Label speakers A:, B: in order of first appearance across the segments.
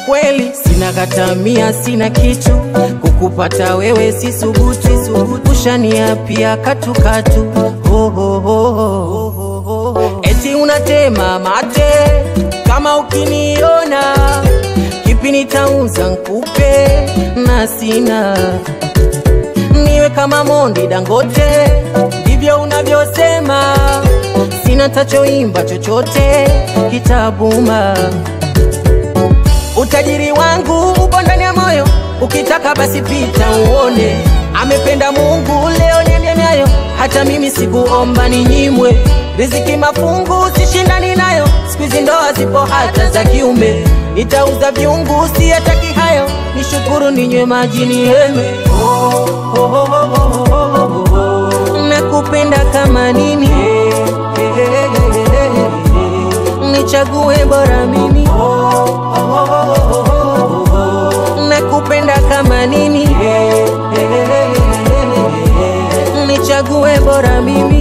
A: kweli sina katamia, sina kitu kukupata wewe si subuti, subuti. ushaniapia katukatu oh, oh, oh, oh. eti unatema mate kama ukiniona kipi nitauza nkupe na sina niwe kama Mondi Dangote, ndivyo unavyosema. Sina tachoimba chochote kitabuma. Utajiri wangu upo ndani ya moyo, ukitaka basi pita uone. Amependa Mungu, leo niende nayo, hata mimi sikuomba ninyimwe. Riziki mafungu sishindani nayo, siku hizi ndoa zipo hata za kiume. Nitauza viungu, siyataki hayo, nishukuru ninywe maji niheme. Oh, oh, oh, oh, oh, oh, oh. Nakupenda kama nini, nichague bora mimi. Nakupenda kama nini, nichague bora mimi.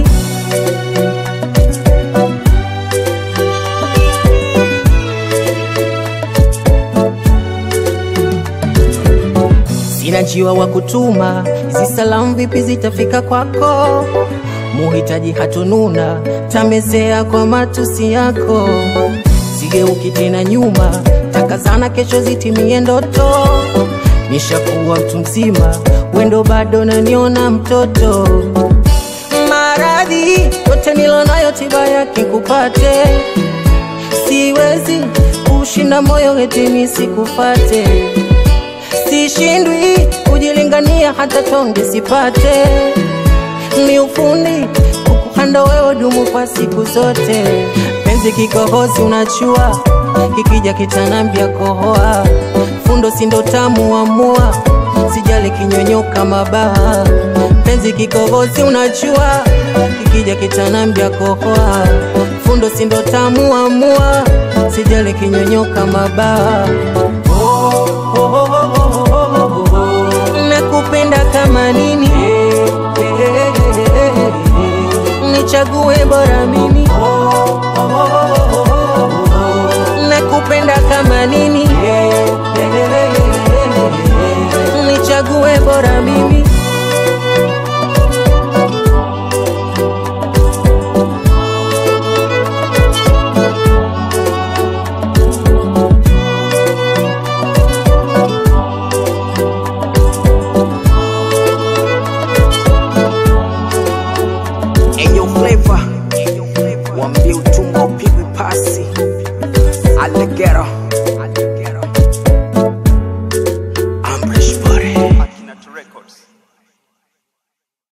A: Sina njiwa wa kutuma, hizi salamu vipi zitafika kwako? Muhitaji hatununa, tamezea kwa matusi yako. Sigeuki tena nyuma, takazana kesho zitimie ndoto. Nishakuwa mtu mzima, wendo bado naniona mtoto. Maradhi yote nilonayo, tiba yake kupate. Siwezi kushinda moyo eti nisikufate sishindwi kujilingania hata tonge sipate. Ni ufundi kukuhanda wewe dumu kwa siku zote. Penzi kikohozi unachua, kikija kitanambia kohoa. Fundo sindo tamu amua, sijali kinyonyoka mabaha. Penzi kikohozi unachua, kikija kitanambia kohoa. Fundo sindo tamu amua, sijali kinyonyoka mabaha. Oh, oh, oh, oh, oh, oh, oh. Nakupenda kama nini, nichague bora mimi.